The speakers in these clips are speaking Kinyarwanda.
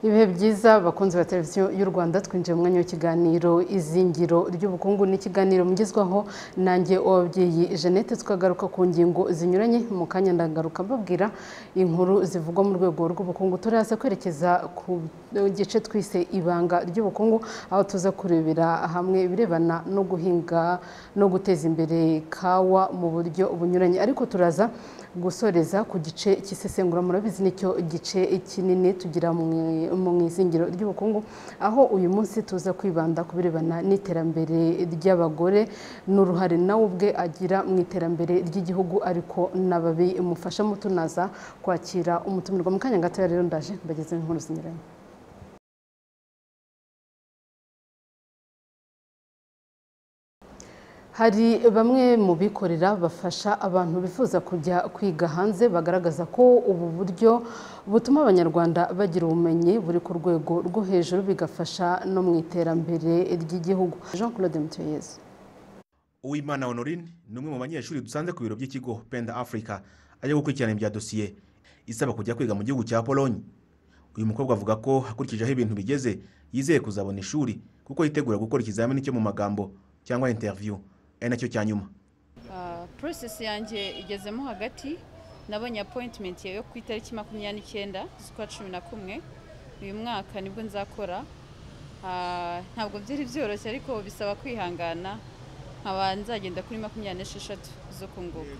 Ibihe byiza bakunzi ba televiziyo y'u Rwanda twinjiye mu mwanya w'ikiganiro izingiro ry'ubukungu n'ikiganiro mugezwaho nanjye uwabyeyi Jeannette tukagaruka ku ngingo zinyuranye mu kanya ndagaruka mbabwira inkuru zivugwa mu rwego rw'ubukungu turaza kwerekeza ku gice twise ibanga ry'ubukungu aho tuza kurebera hamwe ibirebana no guhinga no guteza imbere kawa mu buryo bunyuranye ariko turaza gusoreza ku gice cy'isesengura murabizi nicyo gice kinini tugira mu mu izingiro ry'ubukungu aho uyu munsi tuza kwibanda ku birebana n'iterambere ry'abagore n'uruhare nawe ubwe agira mu iterambere ry'igihugu ariko n'ababimufashamo tunaza kwakira umutumirwa mu kanya gatoya rero ndaje mbagezeho inkuru zinyuranye hari bamwe mu bikorera bafasha abantu bifuza kujya kwiga hanze bagaragaza ko ubu buryo butuma abanyarwanda bagira ubumenyi buri ku rwego rwo hejuru bigafasha no mu iterambere ry'igihugu jean claude mutuyeze uwimana honorine ni umwe mu banyeshuri dusanze ku biro by'ikigo penda afurika ajya gukurikirana ibya dosiye isaba kujya kwiga mu gihugu cya polonye uyu mukobwa avuga ko akurikije aho ibintu bigeze yizeye kuzabona ishuri kuko yitegura gukora ikizamini cyo mu magambo cyangwa interiviyu ari nacyo cya nyuma porosesi yanjye igezemo hagati nabonye apoyitimenti yo ku itariki makumyabiri n'icyenda z'ukwa cumi na kumwe uyu mwaka nibwo nzakora ntabwo byari byoroshye ariko bisaba kwihangana nkaba nzagenda kuri makumyabiri n'esheshatu zo kunguka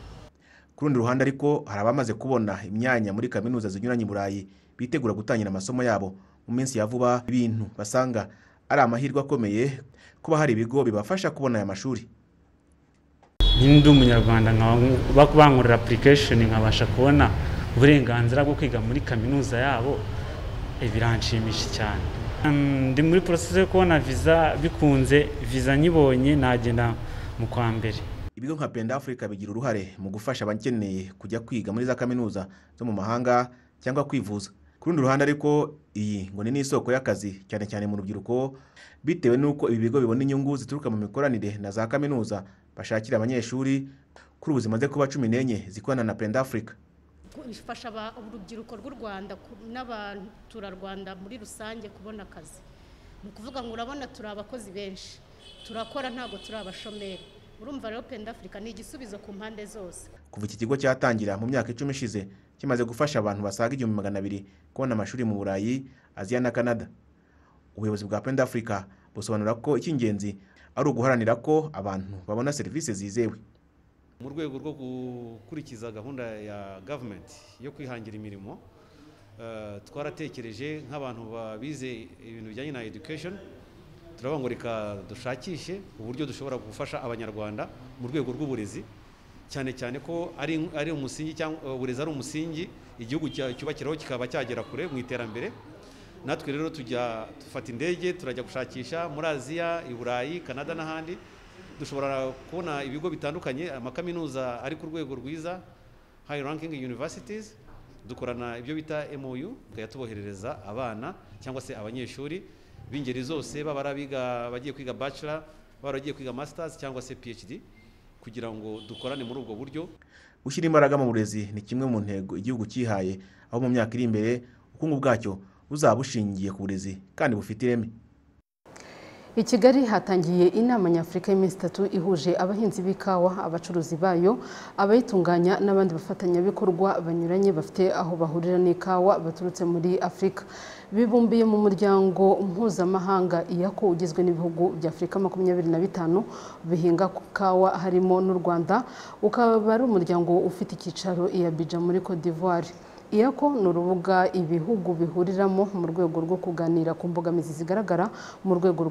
ku rundi ruhande ariko hari abamaze kubona imyanya muri kaminuza zinyuranye i burayi bitegura gutangira amasomo yabo mu minsi ya vuba ibintu basanga ari amahirwe akomeye kuba hari ibigo bibafasha kubona aya mashuri ndi umunyarwanda bankorera apurikesheni nkabasha kubona uburenganzira bwo kwiga muri kaminuza yabo biranshimisha cyane ndi muri porosesi yo kubona viza bikunze viza nyibonye nagenda mu kwa mbere ibigo nka penda afurika bigira uruhare mu gufasha abakeneye kujya kwiga muri za kaminuza zo mu mahanga cyangwa kwivuza ku rundi ruhande ariko iyi ngo ni n'isoko y'akazi cyane cyane mu rubyiruko bitewe n'uko ibi bigo bibona inyungu zituruka mu mikoranire na za kaminuza bashakira abanyeshuri kuri ubu zimaze kuba cumi n'enye zikorana na penda afurika bifasha urubyiruko rw'u rwanda n'abaturarwanda muri rusange kubona akazi ni ukuvuga ngo urabona turi abakozi benshi turakora ntabwo turi abashomeri urumva rero penda afurika ni igisubizo ku mpande zose kuva iki kigo cyatangira mu myaka icumi ishize kimaze gufasha abantu basaga igihumbi magana abiri kubona amashuri mu burayi aziya na canada ubuyobozi bwa penda afurika busobanura ko icy'ingenzi ari uguharanira ko abantu babona serivisi zizewe mu rwego rwo gukurikiza gahunda ya gavumenti yo kwihangira imirimo twaratekereje nk'abantu babize ibintu bijyanye na edikesheni turavuga ngo reka dushakishe uburyo dushobora gufasha abanyarwanda mu rwego rw'uburezi cyane cyane ko ari umusingi cyangwa uburezi ari umusingi igihugu cyubakiraho kikaba cyagera kure mu iterambere natwe rero tujya dufata indege turajya gushakisha muri aziya i burayi canada n'ahandi dushobora kubona ibigo bitandukanye amakaminuza ari ku rwego rwiza hayi rankingi universities dukorana ibyo bita MOU tukajya tuboherereza abana cyangwa se abanyeshuri b'ingeri zose baba ari abiga bagiye kwiga bachelor baba bagiye kwiga masters cyangwa se phd kugira ngo dukorane muri ubwo buryo gushyira imbaraga mu burezi ni kimwe mu ntego igihugu cyihaye aho mu myaka iri imbere ubukungu bwacyo buzaba bushingiye ku burezi kandi bufite ireme I Kigali hatangiye inama nyafurika y'iminsi itatu ihuje abahinzi b'ikawa abacuruzi bayo abayitunganya n'abandi bafatanyabikorwa banyuranye bafite aho bahurira n'ikawa baturutse muri afurika bibumbiye mu muryango mpuzamahanga iyako ugizwe n'ibihugu bya afurika makumyabiri na bitanu bihinga kawa harimo n'u rwanda ukaba ari umuryango ufite icyicaro i Abidjan muri Cote d'Ivoire iyako ni urubuga ibihugu bihuriramo mu rwego rwo kuganira ku mbogamizi zigaragara mu rwego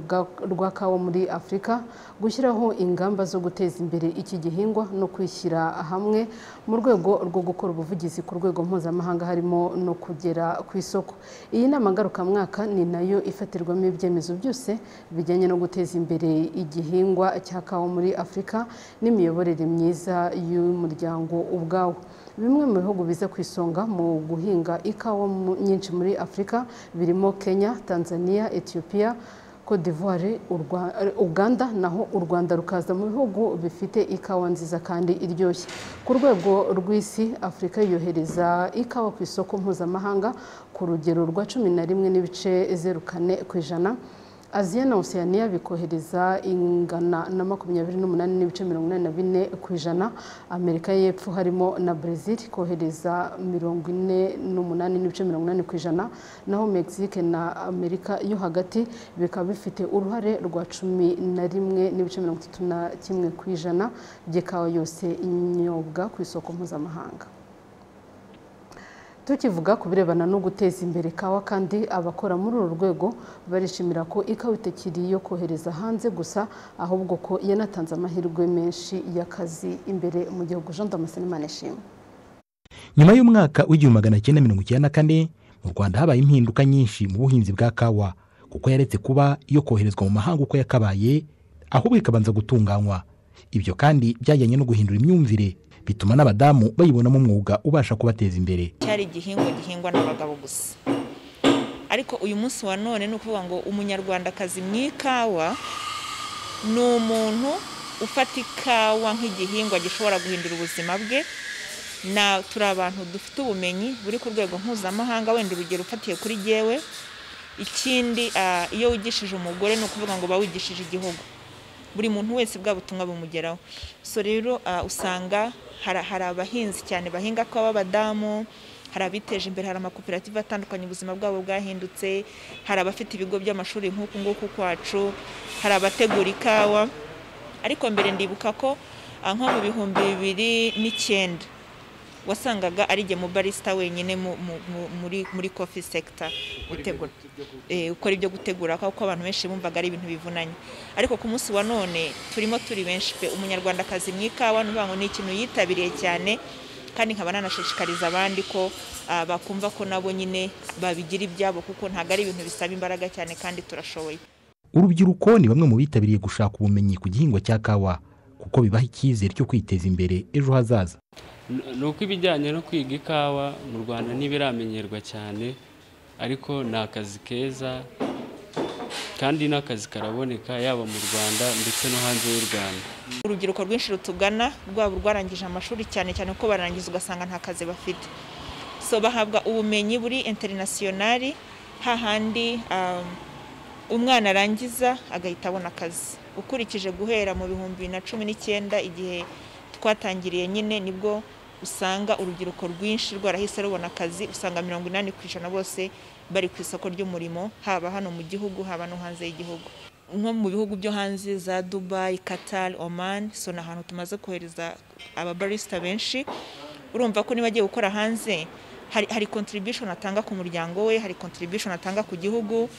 rwa kawa muri afurika gushyiraho ingamba zo guteza imbere iki gihingwa no kwishyira hamwe mu rwego rwo gukora ubuvugizi ku rwego mpuzamahanga harimo no kugera ku isoko iyi nama ngarukamwaka ni nayo ifatirwamo ibyemezo byose bijyanye no guteza imbere igihingwa cya kawa muri afurika n'imiyoborere myiza y'umuryango ubwawo bimwe mu bihugu biza ku isonga mu guhinga ikawa nyinshi muri afurika birimo kenya tanzania ethiopia Cote d'Ivoire Urwa- Uganda naho u Rwanda rukaza mu bihugu bifite ikawa nziza kandi iryoshye ku rwego rw'isi Afurika yohereza ikawa ku isoko mpuzamahanga ku rugero rwa cumi na rimwe n'ibice zeru kane ku ijana Aziya na Oceania bikohereza ingana na makumyabiri n'umunani n'ibice mirongo inani na bine ku ijana Amerika y'Epfo harimo na Brazil kohereza mirongo ine n'umunani n'ibice mirongo inani ku ijana naho Mexique na Amerika yo hagati bikaba bifite uruhare rwa cumi na rimwe n'ibice mirongo itatu na kimwe ku ijana by'ikawa yose inyobwa ku isoko mpuzamahanga tukivuga ku birebana no guteza imbere ikawa kandi abakora muri uru rwego barishimira ko ikawa itakiri iyo kohereza hanze gusa ahubwo ko yanatanze amahirwe menshi y'akazi imbere mu gihugu jean damascene manishimwe nyuma y'umwaka w'igihumbi magana cyenda mirongo icyenda na kane mu rwanda habaye impinduka nyinshi mu buhinzi bwa kawa kuko yaretse kuba iyo koherezwa mu mahanga uko yakabaye ahubwo ikabanza gutunganywa ibyo kandi byajyanye no guhindura imyumvire bituma n'abadamu bayibonamo umwuga ubasha kubateza imbere cyari igihingwa gihingwa n'abagabo gusa ariko uyu munsi wa none ni ukuvuga ngo umunyarwandakazi mu ikawa ni umuntu ufata ikawa nk'igihingwa gishobora guhindura ubuzima bwe na turi abantu dufite ubumenyi buri ku rwego mpuzamahanga wenda urugero ufatiye kuri gewe ikindi ah, iyo wigishije umugore ni ukuvuga ngo uba wigishije igihugu buri muntu wese bwa butumwa bumugeraho so rero ah, usanga hari hari abahinzi cyane bahinga ko b'abadamu hari abiteje imbere hari amakoperative atandukanye ubuzima bwabo bwahindutse hari abafite ibigo by'amashuri nk'uku nguku kwacu hari abategura ikawa ariko mbere ndibuka ko ah, nko mu bihumbi bibiri n'icyenda wasangaga ari jye mu barisita wenyine mu- mu- mu- muri muri kofi sekita gutegura eh, ukora ibyo gutegura kuko abantu benshi bumvaga ari ibintu bivunanye ariko ku munsi wa none turimo turi benshi pe umunyarwandakazi mu ikawa ni ukuvuga ngo ni ikintu yitabiriye cyane kandi nkaba nanashishikariza abandi ko ah, bakumva ko nabo nyine babigira ibyabo kuko ntabwo ari ibintu bisaba imbaraga cyane kandi turashoboye urubyiruko ni bamwe mu bitabiriye gushaka ubumenyi ku gihingwa cya kawa kuko bibaha icyizere cyo kwiteza imbere ejo hazaza N- ni uko ibijyanye no kwiga ikawa mu rwanda ntibiramenyerwa cyane ariko ni akazi keza kandi n'akazi karaboneka yaba mu rwanda ndetse no hanze y'u rwanda urubyiruko rwinshi rutugana rwaba urwarangije amashuri cyane cyane kuko barangiza ugasanga nta kazi bafite so bahabwa ubumenyi buri interinasiyonari hahandi um, umwana arangiza agahita abona akazi ukurikije guhera mu bihumbi bibiri na cumi n'icyenda igihe twatangiriye nyine nibwo usanga urubyiruko rwinshi rwarahise rubona akazi usanga mirongo inani ku ijana bose bari ku isoko ry'umurimo haba hano mu gihugu haba no hanze y'igihugu nko mu bihugu byo hanze za dubayi katari omani so ni ahantu tumaze kohereza ababarisita benshi urumva ko niba agiye gukora hanze hari hari contribution atanga ku muryango we hari contribution atanga ku gihugu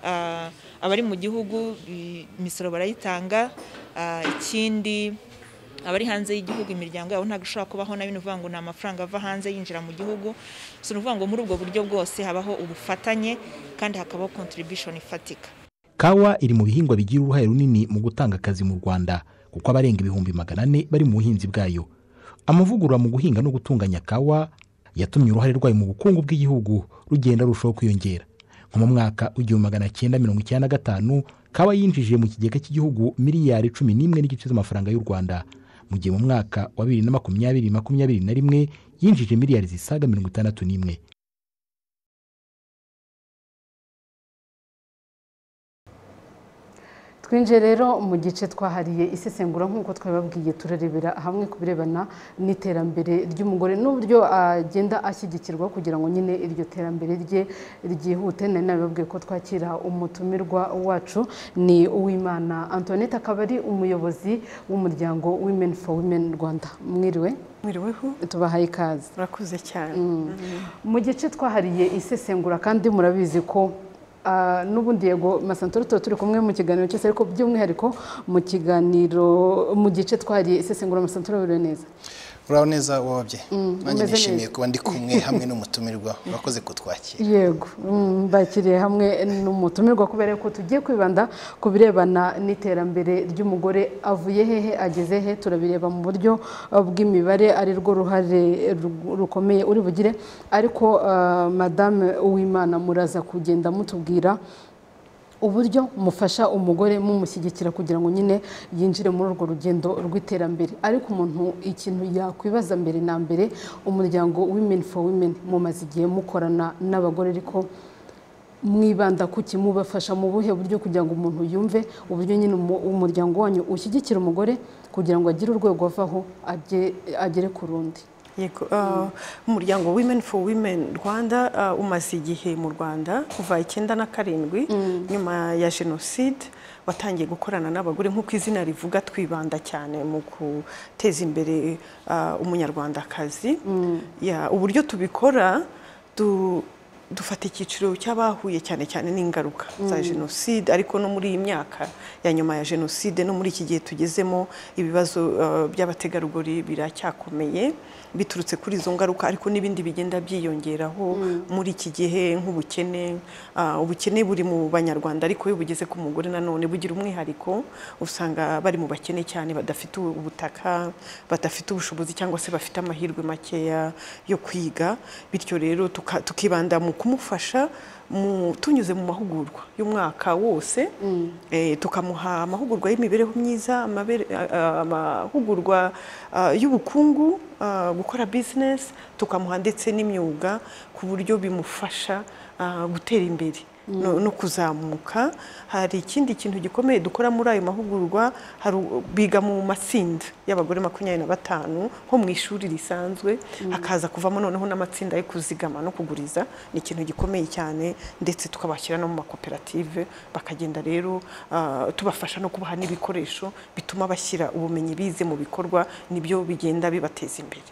ah, abari mu gihugu i- imisoro barayitanga ah, ikindi abari hanze y'igihugu imiryango yabo ntabwo ishobora kubaho na bino uvuga ngo ni amafaranga ava hanze yinjira mu gihugu so ni ukuvuga ngo muri ubwo buryo bwose habaho ubufatanye kandi hakabaho contribution ifatika kawa iri mu bihingwa bigira uruhare runini mu gutanga akazi mu rwanda kuko abarenga ibihumbi magana ane bari mu buhinzi bwayo amavugurura mu guhinga no gutunganya kawa yatumye uruhare rwayo mu bukungu bw'igihugu rugenda rurushaho kwiyongera nko mu mwaka w'igihumbi magana cyenda mirongo icyenda na gatanu kawa yinjije mu kigega cy'igihugu miliyari cumi n'imwe n'igice z'amafaranga y'u rwanda mu gihe mu mwaka wa bibiri na makumyabiri makumyabiri na rimwe yinjije miliyari zisaga mirongo itandatu n'imwe twinjiye rero mu gice twahariye isesengura nk'uko twabibabwiye turarebera hamwe ku birebana n'iterambere ry'umugore n'uburyo agenda ashyigikirwa kugira ngo nyine iryo terambere rye ryihute nari nabibabwiye ko twakira umutumirwa wacu ni uwimana antoinette akaba ari umuyobozi w'umuryango women for women rwanda mwiriwe Mwiriweho tubahaye ikaze murakoze cyane mu gice twahariye isesengura kandi murabizi ko ah, n'ubundi yego masantoro tuba turi kumwe mu kiganiro cyose ariko by'umwihariko mu kiganiro mu gice twahariye isesengura masantoro biriwe neza uraho neza wabye nanjye umeze nishimiye neza. kuba ndi kumwe hamwe n'umutumirwa urakoze kutwakira yego mm, bakiriye hamwe n'umutumirwa kubera ko tugiye kwibanda ku birebana n'iterambere ry'umugore avuye hehe ageze he turabireba mu buryo uh, bw'imibare ari rwo ruhare ru- rukomeye uri bugire ariko uh, madame uwimana muraza kugenda mutubwira uburyo mufasha umugore mumushyigikira kugira ngo nyine yinjire muri urwo rugendo rw'iterambere ariko umuntu ikintu yakwibaza mbere na mbere umuryango women for women mumaze igihe mukorana n'abagore ariko mwibanda ku kimubafasha mu buhe buryo kugira ngo umuntu yumve uburyo nyine umu- umuryango wanyu ushyigikira umugore kugira ngo agire urwego avaho ajye- agere ku rundi yego ah, umuryango women for women rwanda ah, umaze igihe mu rwanda kuva icyenda na karindwi nyuma ya jenoside watangiye gukorana n'abagore nk'uko izina rivuga twibanda cyane mu guteza imbere ah, umunyarwandakazi Ya, uburyo tubikora du- dufata icyiciro cy'abahuye cyane cyane n'ingaruka za jenoside ariko no muri iyi myaka ya nyuma ya jenoside no muri iki gihe tugezemo ibibazo eh, by'abategarugori biracyakomeye biturutse kuri izo ngaruka ariko n'ibindi bigenda byiyongeraho muri iki gihe nk'ubukene ah, ubukene buri mu banyarwanda ariko iyo bugeze ku mugore nanone bugira umwihariko usanga bari mu bakene cyane badafite ubutaka badafite ubushobozi cyangwa se bafite amahirwe makeya yo kwiga bityo rero tuka- tukibanda mu kumufasha mu- tunyuze mu mahugurwa y'umwaka wose eh, tukamuha amahugurwa y'imibereho myiza amabere- a- a- amahugurwa ah, y'ubukungu ah, gukora business tukamuha ndetse n'imyuga ku buryo bimufasha ah, gutera imbere no, no kuzamuka hari ikindi kintu gikomeye dukora muri ayo mahugurwa hari u- biga mu matsinda y'abagore makumyabiri na batanu nko mu ishuri risanzwe hakaza kuvamo noneho n'amatsinda yo kuzigama no kuguriza ni ikintu gikomeye cyane ndetse tukabashyira no mu makoperative bakagenda rero ah, tubafasha no kubaha n'ibikoresho bituma bashyira ubumenyi bize mu bikorwa nibyo bigenda bibateza imbere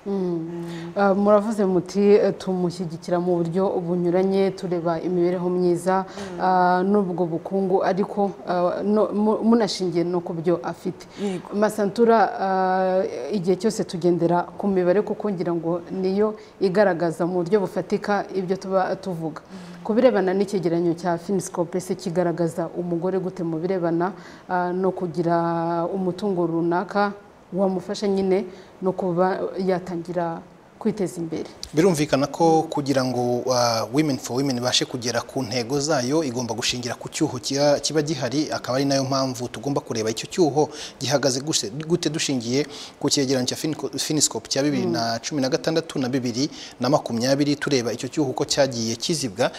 Ah, muravuze muti eh, tumushyigikira mu buryo bunyuranye tureba imibereho myiza ah, n'ubwo bukungu ariko ah, no- mu- munashingiye no ku byo afite Yego. masantura ah, igihe cyose tugendera ku mibare kuko ngira ngo niyo igaragaza mu buryo bufatika ibyo tuba tuvuga ku birebana n'icyegeranyo cya finisikope se kigaragaza umugore gute mu birebana ah, no kugira umutungo runaka wamufasha nyine no kuba yatangira kwiteza imbere birumvikana ko kugira ngo ah, women for women ibashe kugera ku ntego zayo igomba gushingira ku cyuho kiba- kiba gihari akaba ari nayo mpamvu tugomba kureba icyo cyuho gihagaze guse- gute dushingiye ku cyegeranyo cya Finico- finiscope cya bibiri na cumi na gatandatu na bibiri na makumyabiri tureba icyo cyuho uko cyagiye kizibwa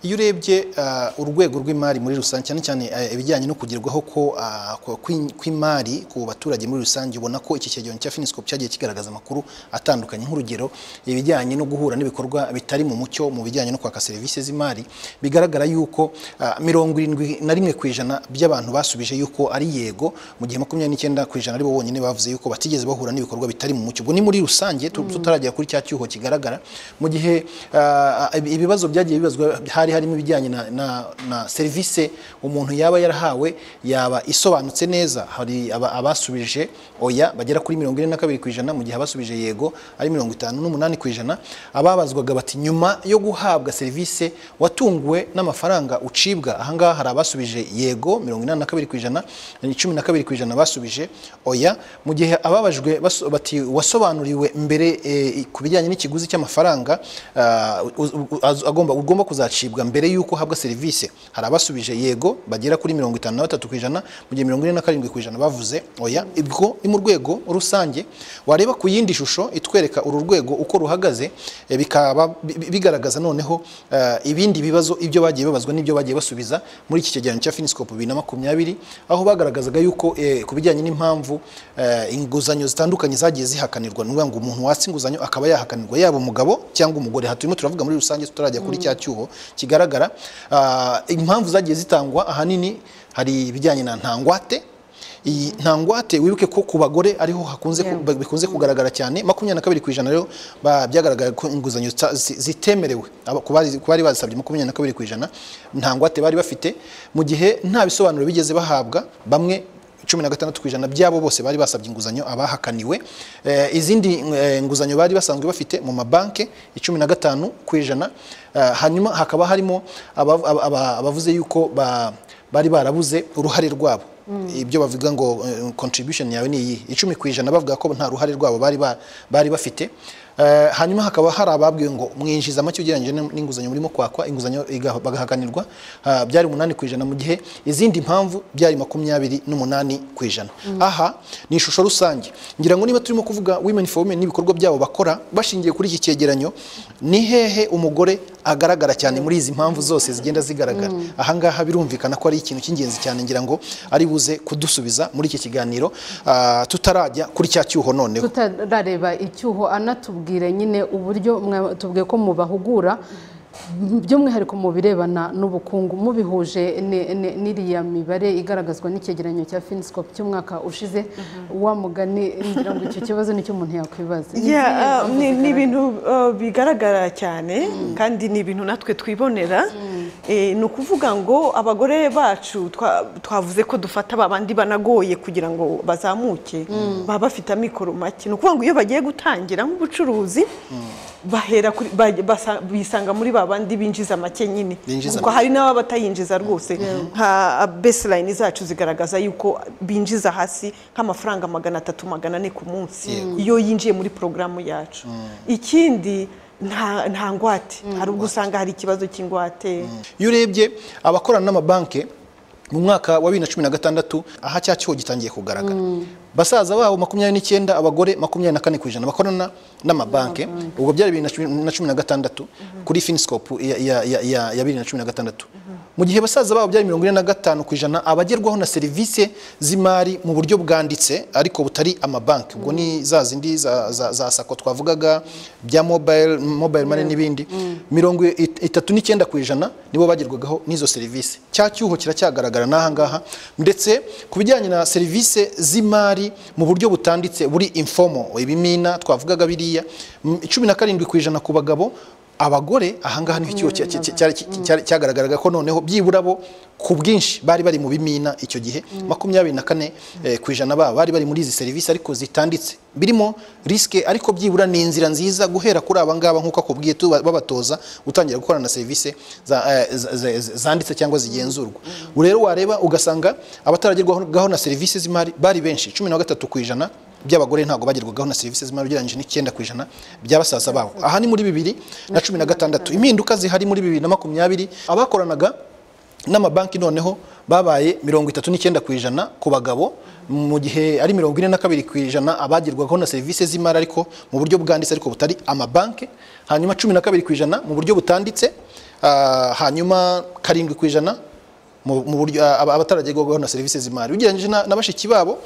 iyo urebye ah, urwego rw'imari muri rusange cyane cyane eh, ibijyanye no kugerwaho ko ah, ko- kw'im- kw'imari ku baturage muri rusange ubona ko iki cyegeranyo cya finisikopu cyagiye kigaragaza amakuru atandukanye nk'urugero ibijyanye no guhura n'ibikorwa bitari mu mucyo mu bijyanye no kwaka serivisi z'imari bigaragara yuko ah, mirongo irindwi na rimwe ku ijana by'abantu basubije yuko ari yego mu gihe makumyabiri n'icyenda ku ijana ari bo bonyine bavuze yuko batigeze bahura n'ibikorwa bitari mu mucyo ubwo ni muri rusange tu- tutaragera kuri cya cyuho kigaragara mu gihe ah, ibi- ibibazo byagiye bibazwa hari harimo ibijyanye na, na, na serivisi umuntu yaba yarahawe yaba isobanutse neza hari aba- abasubije oya bagera kuri mirongo ine na kabiri ku ijana mu gihe abasubije yego ari mirongo itanu n'umunani ku ijana ababazwaga bati nyuma yo guhabwa serivisi watunguwe n'amafaranga ucibwa ahangaha hari abasubije yego mirongo inani na kabiri ku ijana ni cumi na kabiri ku ijana basubije oya mu gihe ababajwe baso- bati wasobanuriwe mbere eh, ku bijyanye n'ikiguzi cy'amafaranga ah, u- u- az- agomba ugomba kuzacibwa mbere y'uko uhabwa serivisi hari abasubije yego bagera kuri mirongo itanu na batatu ku ijana mu gihe mirongo ine na karindwi ku ijana bavuze oya ibwo ni mu rwego rusange wareba ku yindi shusho itwereka uru rwego uko ruhagaze eh, bikaba bi- bi- bigaragaza noneho eh, ibindi bibazo ibyo bagiye babazwa n'ibyo bagiye basubiza muri iki cyegeranyo cya finisikopu bibiri na makumyabiri aho bagaragazaga yuko eh, ku bijyanye n'impamvu eh, inguzanyo zitandukanye zagiye zihakanirwa ni ukuvuga ngo umuntu watse inguzanyo akaba yahakanirwa yaba umugabo cyangwa umugore aha turimo turavuga muri rusange tutarajya kuri cya cyuho kigaragara Ah, impamvu zagiye zitangwa ahanini hari ibijyanye na ntangwate iyi ntangwate wibuke ko ku bagore ariho hakunze ku- ba- bikunze kugaragara cyane makumyabiri na kabiri ku ijana rero ba- byagaragara ko inguzanyo zita- zi- zitemerewe Aba- ku bari- ku bari bazisabye makumyabiri na kabiri ku ijana ntangwate bari bafite mu gihe nta bisobanuro bigeze bahabwa bamwe cumi na gatandatu ku ijana byabo bose bari basabye inguzanyo abahakaniwe Eh, izindi eh, nguzanyo bari basanzwe bafite mu mabanki icumi na gatanu ku ijana Eh, hanyuma hakaba harimo aba- aba- aba- abavuze yuko ba- bari barabuze uruhare rwabo ibyo bavuga ngo eh, contribution yawe ni iyi icumi ku ijana bavuga ko nta ruhare rwabo bari ba- bari bafite Eh, hanyuma hakaba hari ababwiwe ngo mwinjiza make ugereranyije n'in- n'inguzanyo murimo kwakwa inguzanyo iga- bagahaganirwa Ah, byari umunani ku ijana mu gihe izindi mpamvu byari makumyabiri n'umunani ku ijana aha ni ishusho rusange ngira ngo niba turimo kuvuga women for women n'ibikorwa byabo bakora bashingiye kuri iki cyegeranyo ni hehe umugore agaragara cyane muri izi mpamvu zose zigenda zigaragara ahangaha birumvikana ko ari ikintu cy'ingenzi cyane ngira ngo ari buze kudusubiza muri iki kiganiro ah, tutarajya kuri cya cyuho noneho tutarareba icyuho anatubwire nyine uburyo mwa- tubwiye ko mubahugura m- by'umwihariko mu birebana n'ubukungu mubihuje ni- ni- n'iriya mibare igaragazwa n'icyegeranyo cya finiscope cy'umwaka ushize wa mugani ngira ngo icyo kibazo nicyo umuntu yakwibaza Ni Yeah, izihe ah, mpamvu ni ni zigaragara? ibintu ah, bigaragara cyane kandi ni ibintu natwe twibonera Eh, ni ukuvuga ngo abagore bacu twa- twavuze ko dufata ba bandi banagoye kugira ngo bazamuke baba bafite amikoro make ni ukuvuga ngo iyo bagiye gutangira nk'ubucuruzi bahera kuri- bajya- basa- bisanga muri ba bandi binjiza make nyine Binjiza kuko hari n'ababa batayinjiza rwose nka baseline zacu zigaragaza yuko binjiza hasi nk'amafaranga magana atatu magana ane ku munsi iyo yinjiye muri porogaramu yacu ikindi nta nta ngwate hari ubwo usanga hari ikibazo cy'ingwate iyo urebye abakorana n'amabanki mu mwaka wa bibiri na cumi na gatandatu aha cya cyuho gitangiye kugaragara basaza babo makumyabiri n'icyenda abagore makumyabiri na kane ku ijana bakorana n'amabanki ubwo byari bibiri na cumi- na cumi na gatandatu kuri finisikopu ya ya- ya- ya- ya bibiri na cumi na gatandatu mu gihe basaza babo byari mirongo ine na gatanu ku ijana abagerwaho na serivisi z'imari mu buryo bwanditse ariko butari amabanki ubwo ni za zindi za, za, za sako twavugaga bya mobile mobile money n'ibindi mirongo it- itatu n'icyenda ku ijana nibo bagerwagaho n'izo serivisi cya cyuho kiracyagaragara n'aha ngaha ndetse ku bijyanye na serivisi z'imari mu buryo butanditse buri informo ibimina twavugaga biriya m- cumi na karindwi ku ijana ku bagabo abagore ahangaha niho icyuho cya- cya- cya- cyari- cyari- cyagaragaraga ko noneho byibura bo ku bwinshi bari bari mu bimina icyo gihe makumyabiri na kane eh, ku ijana babo bari bari muri izi serivisi ariko zitanditse birimo risike ariko byibura ni inzira nziza guhera kuri aba ngaba nk'uko akubwiye tuba- babatoza gutangira gukorana na serivisi za- eh, za- za- za- zanditse cyangwa zigenzurwa ubu rero wareba ugasanga abataragerwaho na serivisi z'imari bari benshi cumi na gatatu ku ijana by'abagore ntabwo bagerwagaho na serivisi z'imari ugereranyije n'icyenda ku ijana bya basaza babo aha ni muri bibiri na cumi na gatandatu impinduka zihari muri bibiri na makumyabiri abakoranaga n'amabanki noneho babaye mirongo itatu n'icyenda ku ijana ku bagabo mu gihe ari mirongo ine na kabiri ku ijana abagerwagaho na serivisi z'imari ariko mu buryo bwanditse ariko butari amabanki hanyuma cumi na kabiri ku ijana mu buryo butanditse ah, hanyuma karindwi ku ijana mu mu buryo aba- abataragerwaho na serivisi z'imari ugereranyije na na bashiki babo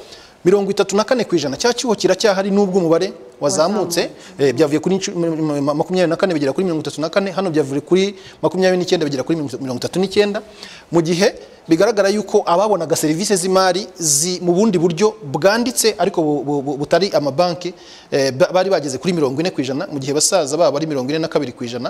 mirongo itatu na kane ku ijana cya cyuho kiracyahari n'ubwo umubare wazamutse eh, byavuye kuri incu- mi- mi- mi- makumyabiri na kane bigera kuri mirongo itatu na kane hano byavuye kuri makumyabiri n'icyenda bigera kuri mirongo itatu n'icyenda mu gihe bigaragara yuko ababonaga serivisi z'imari zi- mu bundi buryo bwanditse ariko bu- bu- bu- butari amabanki eh, ba- bari bageze kuri mirongo ine ku ijana mu gihe basaza babo ari mirongo ine na kabiri ku ijana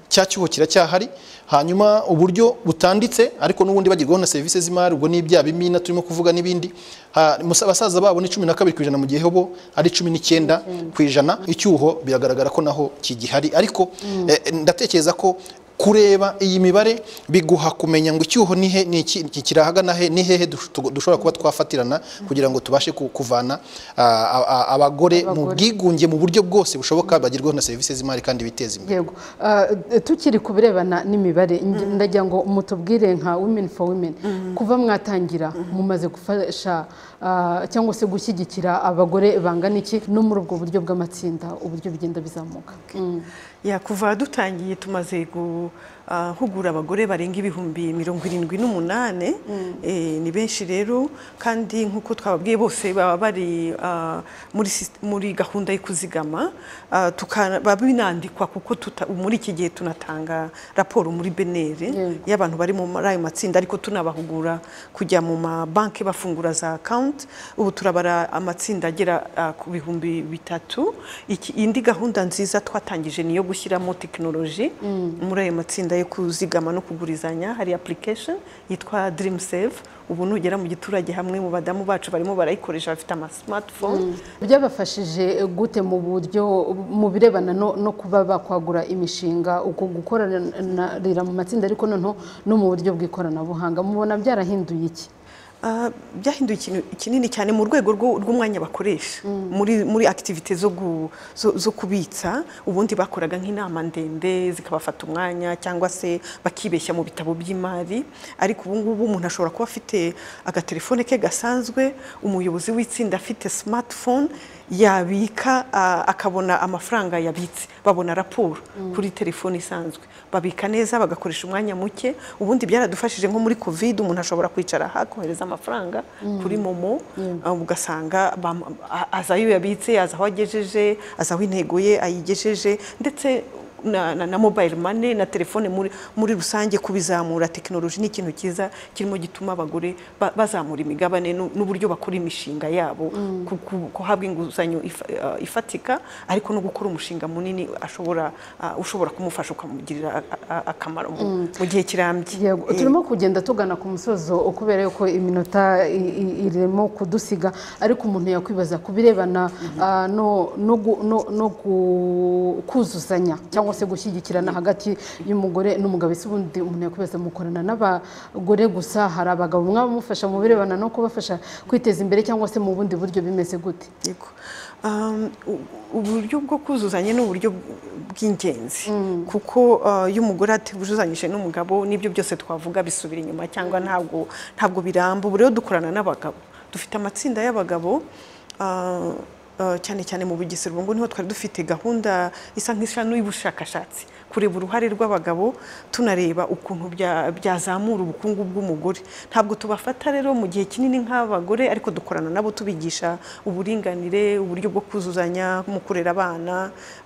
cya cyuho kiracyahari hanyuma uburyo butanditse ariko n'ubundi bagerwaho na serivisi z'imari ubwo ni ibya bimina turimo kuvuga n'ibindi Ha, musa- basaza babo ni cumi na kabiri ku ijana mu gihe bo ari cumi n'icyenda ku ijana icyuho biragaragara ko naho kigihari ariko eh, ndatekereza ko kureba iyi mibare biguha kumenya ngo icyuho ni he ni iki iki kirahagana he ni hehe dush- tugo- dushobora kuba twafatirana kugira ngo tubashe ku- kuvana ah, a- a- abagore mu bwigunge mu buryo bwose bushoboka bagerwaho na serivisi z'imari kandi biteza imbere yego Ah, tukiri ku birebana n'imibare nge- ndagira ngo mutubwire nka women for women kuva mwatangira mumaze gufasha ah, cyangwa se gushyigikira abagore bangana iki no muri ubwo buryo bw'amatsinda uburyo bigenda bizamuka Mm. Ya, kuva dutangiye tumaze guhugura abagore barenga ibihumbi mirongo irindwi n'umunani Eh, ni benshi rero kandi nk'uko twababwiye bose baba bari ah, muri sis- muri gahunda yo kuzigama Ah, tuka- baba binandikwa kuko tuta- muri iki gihe tunatanga raporo muri beneri y'abantu bari muri ayo matsinda ariko tunabahugura kujya mu mabanki bafungura za akawunti ubu turabara amatsinda agera ah, ku bihumbi bitatu Iki- indi gahunda nziza twatangije ni iyo gushyiramo tekinoloji muri ayo matsinda yo kuzigama no kugurizanya hari application yitwa dream save ubu nugera mu giturage hamwe mu badamu bacu barimo barayikoresha bafite amasimatifone byabafashije gute mu buryo mu birebana no, no kuba bakwagura imishinga uko gukoranira mu matsinda ariko noneho no mu buryo bw'ikoranabuhanga mubona byarahinduye iki Ah, byahinduye ikintu kinini cyane mu rwego rwo- rw'umwanya bakoresha muri muri akitivite zo gu- zo- zo kubitsa ubundi bakoraga nk'inama ndende zikabafata umwanya cyangwa se bakibeshya mu bitabo by'imari ariko ubu ngubu umuntu ashobora kuba afite agatelefone ke gasanzwe umuyobozi w'itsinda afite smartphone yabika ah, akabona amafaranga yabitse babona raporo kuri telefone isanzwe babika neza bagakoresha umwanya muke ubundi byaradufashije nko muri covid umuntu ashobora kwicara hakohereza amafaranga kuri momo ah, ugasanga bam- a- azi ayo yabitse azi aho agejeje azi aho intego ye ayigejeje ndetse na, na, na mobile money na telefone muri, muri rusange kubizamura tekinoloji ni ikintu cyiza kirimo gituma abagore ba, bazamura imigabane n'u- n'uburyo bakora imishinga yabo ku- ku- guhabwa inguzanyo ifa, ah, ifatika ariko no gukora umushinga munini ashobora ah, ushobora kumufasha ukamugirira a- a- akamaro mu, mu gihe kirambye Yego, Eh, turimo kugenda tugana ku musozo kubera yuko iminota i- i- irimo kudusiga ariko umuntu yakwibaza ku birebana ah, no- no gu- no no gu- kuzuzanya cyangwa se gushyigikirana hagati y'umugore n'umugabo ese ubundi umuntu yakwibaza mukorana n'abagore gusa hari abagabo mwaba mufasha mu birebana no kubafasha kwiteza imbere cyangwa se mu bundi buryo bimeze gute Yego. Um, u- uburyo bwo kuzuzanya ni uburyo bw'ingenzi kuko uh, iyo umugore atujuzanyije n'umugabo n'ibyo byose twavuga bisubira inyuma cyangwa ntabwo ntabwo biramba ubu rero dukorana n'abagabo dufite amatsinda y'abagabo uh, uh, cyane cyane mu bugesera ubu ngubu niho twari dufite gahunda isa nk'ishanu y'ubushakashatsi kureba uruhare rw'abagabo tunareba ukuntu bya- byazamura ubukungu bw'umugore ntabwo tubafata rero mu gihe kinini nk'abagore ariko dukorana nabo tubigisha uburinganire uburyo bwo kuzuzanya mu kurera abana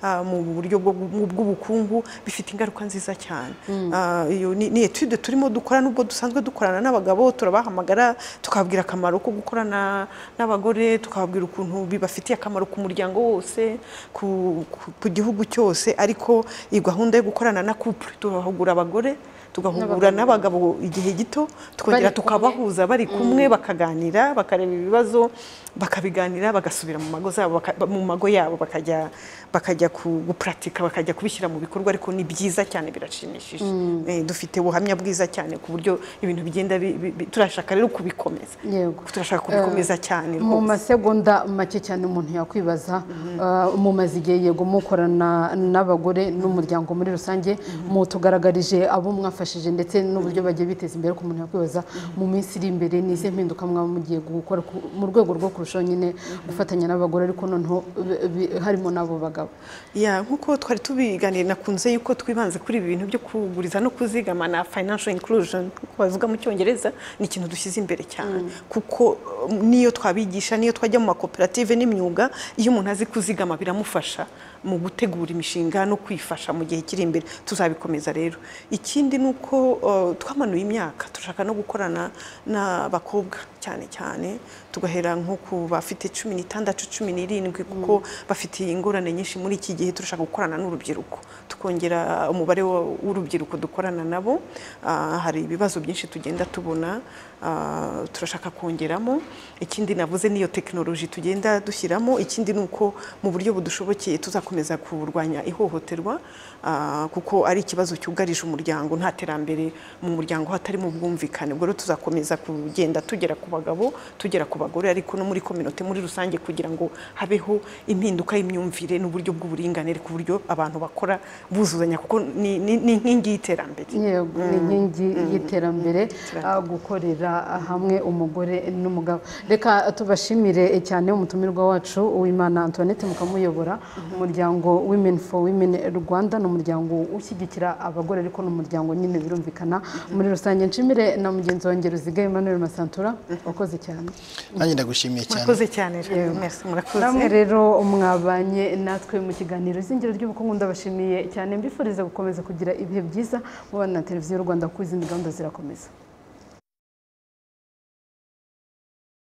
ah, mu buryo bwo- mu- bw'ubukungu bifite ingaruka nziza cyane Ah, iyo ni ni etude turimo dukora nubwo dusanzwe dukorana n'abagabo turabahamagara tukababwira akamaro ko gukorana n'abagore tukababwira ukuntu bibafitiye akamaro ku muryango wose ku, ku, ku gihugu cyose ariko iyi gahunda yo gukorana na couple turahugura abagore tugahugura n'abagabo igihe gito tukongera Bari kumwe. tukabahuza bari kumwe bakaganira bakareba ibibazo bakabiganira bagasubira mu mago zabo baka- mu mago yabo bakajya bakajya ku- gupuratika bakajya kubishyira mu bikorwa ariko ni byiza cyane birashimishije Eh, dufite ubuhamya bwiza cyane ku buryo ibintu bigenda bi- bi- bi- turashaka rero kubikomeza yego turashaka kubikomeza cyane mu rwose. masegonda make cyane umuntu yakwibaza ah, mumaze igihe yego mukorana n'abagore n'umuryango muri rusange mutugaragarije abo mwafashije ndetse n'uburyo bagiye biteza imbere ku muntu yakwibaza mu minsi iri imbere ni izihe mpinduka mwaba mugiye gukora ku- mu rwego rwo kurushaho nyine gufatanya n'abagore ariko noneho bi- bi- harimo n'abo bagabo ya nk'uko twari tubiganira nakunze yuko twibanze kuri ibi bintu byo kuguriza no kuzigama na financial inclusion nk'uko babivuga mu cyongereza ni ikintu dushyize imbere cyane kuko um, niyo twabigisha niyo twajya mu makoperative n'imyuga iyo umuntu azi kuzigama biramufasha mu gutegura imishinga no kwifasha mu gihe kiri imbere tuzabikomeza rero ikindi ni uko uh, twamanuye imyaka turashaka no gukorana n'abakobwa cyane cyane tugahera nko ku bafite cumi n'itandatu cumi n'irindwi kuko bafite ingorane nyinshi muri iki gihe turashaka gukorana n'urubyiruko tukongera umubare wa- w'urubyiruko dukorana nabo Ah, hari ibibazo byinshi tugenda tubona ah, turashaka kongeramo ikindi navuze niyo tekinoloji tugenda dushyiramo ikindi ni uko mu buryo budushobokeye tuzakomeza kurwanya ihohoterwa ah, kuko ari ikibazo cyugarije umuryango nta terambere mu muryango hatarimo ubwumvikane ubwo rero tuzakomeza kugenda tugera ku bagabo tugera ku bagore ariko no muri kominote muri rusange kugira ngo habeho impinduka y'imyumvire n'uburyo bw'uburinganire ku buryo abantu bakora buzuzanya kuko ni ni- ni inkingi y'iterambere yego ni inkingi y'iterambere ah, gukorera hamwe umugore n'umugabo reka tubashimire cyane umutumirwa wacu uwimana antoinette mukamuyobora umuryango women for women rwanda ni umuryango ushyigikira abagore ariko ni umuryango nyine birumvikana muri rusange nshimire na mugenzi wanjye ruziga emmanuel masantura wakoze cyane nanjye ndagushimiye cyane murakoze cyane rero Merci, murakoze namwe rero mwabanye natwe mu kiganiro izingiro ry'ubukungu ndabashimiye cyane mbifuriza gukomeza kugira ibihe byiza mubana na televiziyo y'u rwanda kuko izindi gahunda zirakomeza